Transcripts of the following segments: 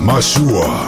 Mashua.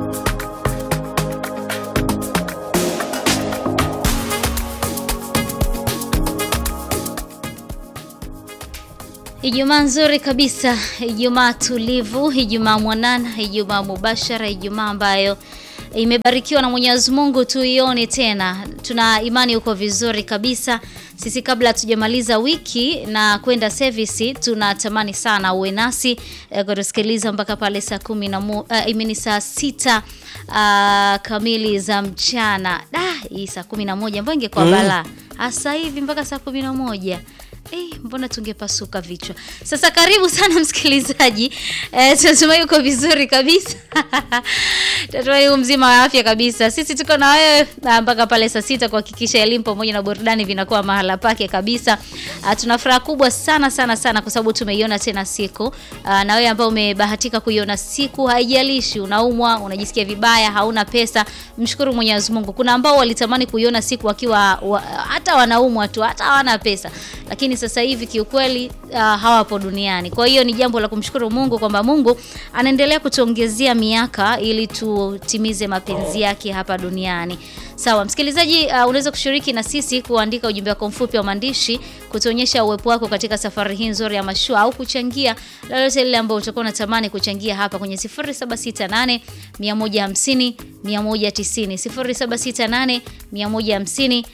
Ijumaa nzuri kabisa, Ijumaa tulivu, Ijumaa mwanana, Ijumaa mubashara, Ijumaa ambayo imebarikiwa na Mwenyezi Mungu tuione tena. Tuna imani uko vizuri kabisa. Sisi kabla hatujamaliza wiki na kwenda service, tunatamani sana uwe nasi eh, kutusikiliza mpaka pale saa kumi na mo, uh, imeni saa sita uh, kamili za mchana. Da, hii saa kumi na moja mbona ingekuwa balaa. Sasa hivi mpaka saa kumi na moja Eh, mbona tungepasuka vichwa. Sasa karibu sana msikilizaji. Eh, tunatumai uko vizuri kabisa. Tunatumai u mzima wa afya kabisa. Sisi tuko na wewe ah, mpaka pale saa sita kuhakikisha elimu pamoja na burudani vinakuwa mahala pake kabisa. Ah, tuna furaha kubwa sana sana sana kwa sababu tumeiona tena siku. Ah, na wewe ambao umebahatika kuiona siku, haijalishi unaumwa, unajisikia vibaya, hauna pesa, mshukuru Mwenyezi Mungu. Kuna ambao walitamani kuiona siku wakiwa wa, hata wanaumwa tu, hata hawana pesa. Lakini sasa hivi kiukweli uh, hawapo duniani. Kwa hiyo ni jambo la kumshukuru Mungu kwamba Mungu anaendelea kutuongezea miaka ili tutimize mapenzi yake hapa duniani. Sawa, msikilizaji, uh, unaweza kushiriki na sisi kuandika ujumbe wako mfupi wa maandishi kutuonyesha uwepo wako katika safari hii nzuri ya mashua au kuchangia lolote lile ambalo utakuwa unatamani kuchangia hapa kwenye 0768 150 190 0768 150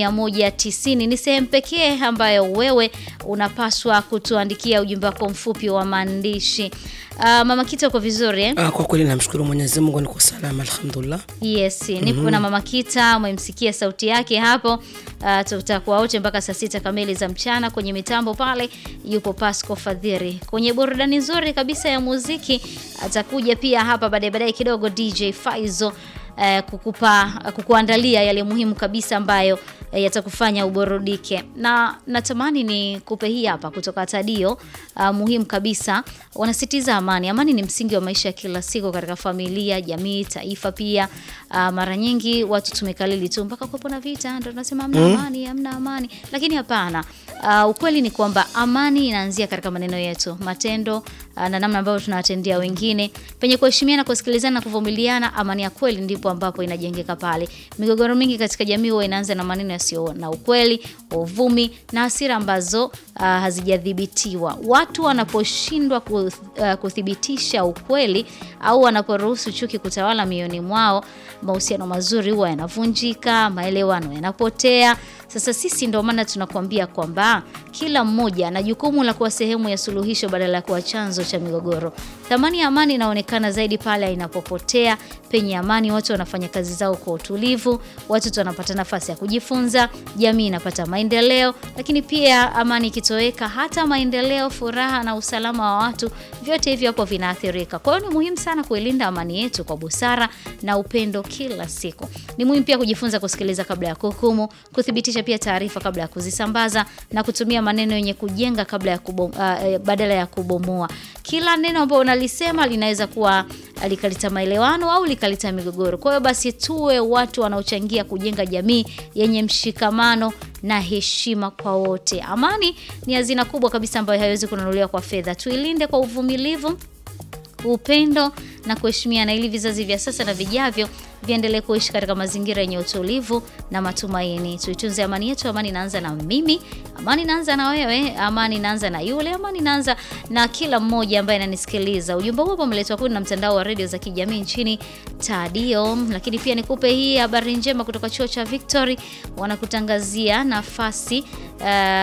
190. Ni sehemu pekee ambayo wewe unapaswa kutuandikia ujumbe wako mfupi wa maandishi. Uh, Mama Kita uko vizuri eh? Ah, kwa kweli namshukuru Mwenyezi Mungu niko salama alhamdulillah. Yes, nipo na Mama Kita, umemsikia sauti yake hapo. Uh, tutakuwa wote mpaka saa sita kamili za mchana. Kwenye mitambo pale yupo Pasco Fadhiri. Kwenye burudani nzuri kabisa ya muziki atakuja pia hapa baadaye baadaye kidogo DJ Faizo eh, kukupa kukuandalia yale muhimu kabisa ambayo eh, yatakufanya uburudike. Na natamani ni kupe hii hapa kutoka Tadio uh, muhimu kabisa. Wanasitiza amani. Amani ni msingi wa maisha ya kila siku katika familia, jamii, taifa pia. Uh, mara nyingi watu tumekalili tu mpaka kuwepo na vita ndio tunasema hamna amani, hamna amani. Lakini hapana. Uh, ukweli ni kwamba amani inaanzia katika maneno yetu, matendo uh, na namna ambavyo tunawatendea wengine. Penye kuheshimiana, kusikilizana na kuvumiliana, amani ya kweli ndipo ambapo inajengeka pale. Migogoro mingi katika jamii huwa inaanza na maneno yasiyo na ukweli, uvumi na hasira ambazo uh, hazijadhibitiwa. Watu wanaposhindwa ku, uh, kuthibitisha ukweli au wanaporuhusu chuki kutawala mioyoni mwao, mahusiano mazuri huwa yanavunjika, maelewano yanapotea. Sasa sisi ndio maana tunakuambia kwamba kila mmoja ana jukumu la kuwa sehemu ya suluhisho badala ya kuwa chanzo cha migogoro. Thamani ya amani inaonekana zaidi pale inapopotea. Penye amani, watu wanafanya kazi zao kwa utulivu, watoto wanapata nafasi ya kujifunza, jamii inapata maendeleo. Lakini pia amani ikitoweka, hata maendeleo, furaha na usalama wa watu, vyote hivyo hapo vinaathirika. Kwa hiyo ni muhimu sana kuilinda amani yetu kwa busara na upendo kila siku. Ni muhimu pia kujifunza kusikiliza kabla ya kuhukumu, kuthibitisha pia taarifa kabla ya kuzisambaza na kutumia maneno yenye kujenga kabla ya kubom, uh, badala ya kubomoa. Kila neno ambalo unalisema linaweza kuwa likaleta maelewano au likaleta migogoro. Kwa hiyo basi tuwe watu wanaochangia kujenga jamii yenye mshikamano na heshima kwa wote. Amani ni hazina kubwa kabisa ambayo haiwezi kununuliwa kwa fedha. Tuilinde kwa uvumilivu, upendo na kuheshimiana ili vizazi vya sasa na vijavyo viendelee kuishi katika mazingira yenye utulivu na matumaini. Tuitunze amani yetu. Amani inaanza na mimi, amani inaanza na wewe, amani inaanza na yule, amani inaanza na kila mmoja ambaye ananisikiliza. Ujumbe huu umeletwa kwenu na mtandao wa redio za kijamii nchini Tadio. Lakini pia nikupe hii habari njema kutoka chuo cha Victory, wanakutangazia nafasi uh,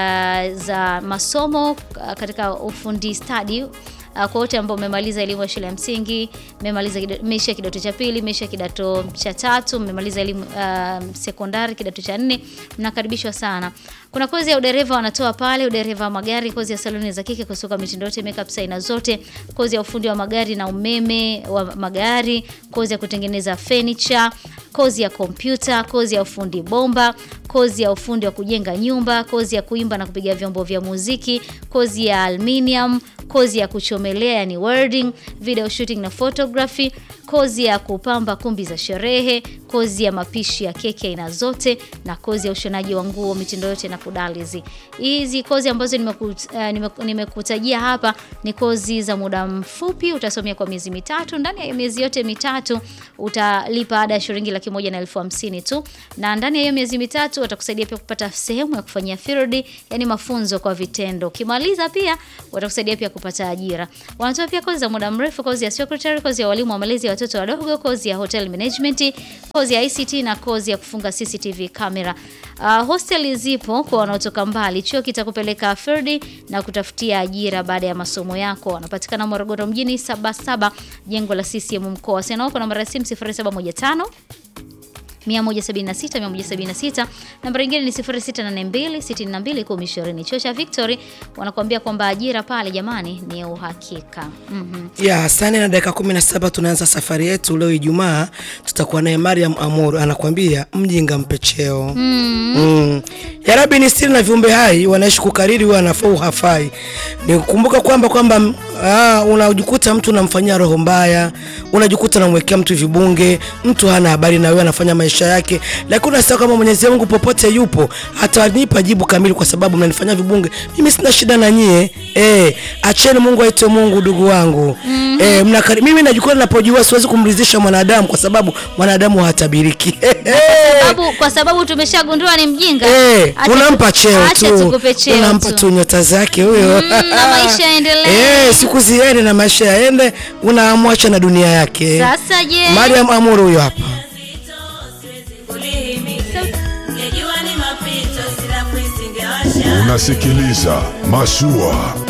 za masomo uh, katika ufundi stadi Uh, kwa wote ambao mmemaliza elimu ya shule ya msingi, mmemaliza meisha kidato cha pili, meisha kidato cha tatu, mmemaliza elimu uh, sekondari kidato cha nne, mnakaribishwa sana. Kuna kozi ya udereva wanatoa pale, udereva wa magari, kozi ya saloni za kike, kusuka mitindo yote, makeup aina zote, kozi ya ufundi wa magari na umeme wa magari, kozi ya kutengeneza furniture, kozi ya kompyuta, kozi ya ufundi bomba, kozi ya ufundi wa kujenga nyumba, kozi ya kuimba na kupiga vyombo vya muziki, kozi ya aluminium, kozi ya kuchomelea yani welding, video shooting na photography, kozi ya kupamba kumbi za sherehe, kozi ya mapishi ya keki aina zote na kozi ya ushonaji wa nguo mitindo yote na kudalizi. Hizi kozi ambazo nimekut- eh, nimeku- nimekutajia hapa ni kozi za muda mfupi, utasomea kwa miezi mitatu. Ndani ya hiyo miezi yote mitatu utalipa ada ya shilingi laki moja na elfu hamsini tu, na ndani ya hiyo miezi mitatu watakusaidia pia kupata sehemu ya kufanyia field, yani mafunzo kwa vitendo. Ukimaliza pia watakusaidia pia kupata ajira. Wanatoa pia kozi za muda mrefu, kozi ya secretary, kozi ya walimu wa malezi ya watoto wadogo, kozi ya hotel management, kozi ya ICT na kozi ya kufunga CCTV camera. Uh, hosteli zipo kwa wanaotoka mbali. Chuo kitakupeleka field na kutafutia ajira baada ya masomo yako. Wanapatikana Morogoro mjini Sabasaba, jengo la CCM mkoa. Wasiliana nao kwa namba ya simu 0715 176 176. Namba nyingine ni 0682 62 1020. Chuo cha Victory wanakuambia kwamba ajira pale jamani ni uhakika. Mhm. ya saa nne na dakika kumi na saba tunaanza safari yetu leo Ijumaa. Tutakuwa naye Mariam Amor anakuambia mjinga mpe cheo. mm. Ya Rabbi ni siri na viumbe hai wanaishi kukariri, huwa anafaa hafai. Ni kukumbuka kwamba kwamba mm, ah, unajikuta mtu unamfanyia roho mbaya, unajikuta unamwekea mtu vibunge, mtu hana habari na wewe, anafanya maisha yake, lakini unasahau kama Mwenyezi Mungu popote yupo atanipa jibu kamili, kwa sababu mnanifanyia vibunge. Mimi sina shida na nyie eh, acheni Mungu aitwe Mungu, ndugu wangu eh, mnakari, mimi najikuta ninapojua siwezi kumridhisha mwanadamu, kwa sababu mwanadamu hatabiriki Sababu, kwa sababu tumeshagundua ni mjinga. Eh, Acha unampa tu- cheo acha tu, tukupe cheo unampa tu. tu nyota zake huyo Mm, na maisha yaendelee. Eh, siku ziende na maisha yaende, unamwacha na dunia yake. Sasa je, Mariam Amuru huyo hapa. Unasikiliza Mashua